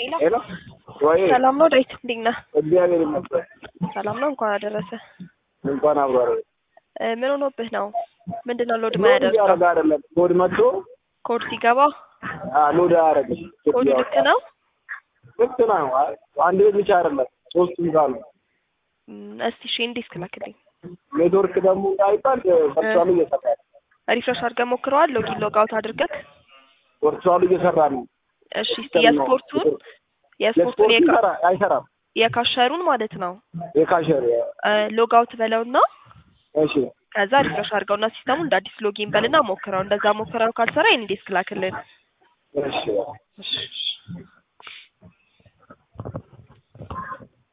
ሄሎ ወይ ሰላም ነው ዳዊት፣ እንዴት ነህ? እግዚአብሔር ይመስገን። ሰላም ነው። እንኳን አደረሰ። እንኳን አብሮ አረ እ ምን ሆኖብህ ነው? ምንድን ነው ሎድ ሎድ ማያደርገው? እያደረገ አይደለም። ኮድ መጥቶ ኮድ ሲገባ አ ሎድ አያደርግም። ኮዱ ልክ ነው? ልክ ነው። አ- አንድ ቤት ብቻ አይደለም ሶስቱም ካሉ እም፣ እስቲ እሺ እንዴት ክላክልኝ። ኔትወርክ ደግሞ እንዳይባል ቨርቹዋሉ እየሰራ ነው። ሪፍሬሽ አድርገህ ሞክረዋል? ሎጊን ሎግ አውት አድርገህ? ቨርቹዋሉ እየሰራ ነው። እሺ እስቲ የስፖርቱን የስፖርቱን የስፖርቱ የካ- ይሰራ አይሰራም። የካሸሩን ማለት ነው የካሸር ሎግ አውት በለውና እሺ ከዛ ሪፍሬሽ አድርገውና ሲስተሙ እንደ አዲስ ሎጊን በልና ሞክረው። እንደዛ ሞክረው ካልሰራ የኔ ዴስክ ላክልን። እሺ እሺ እሺ።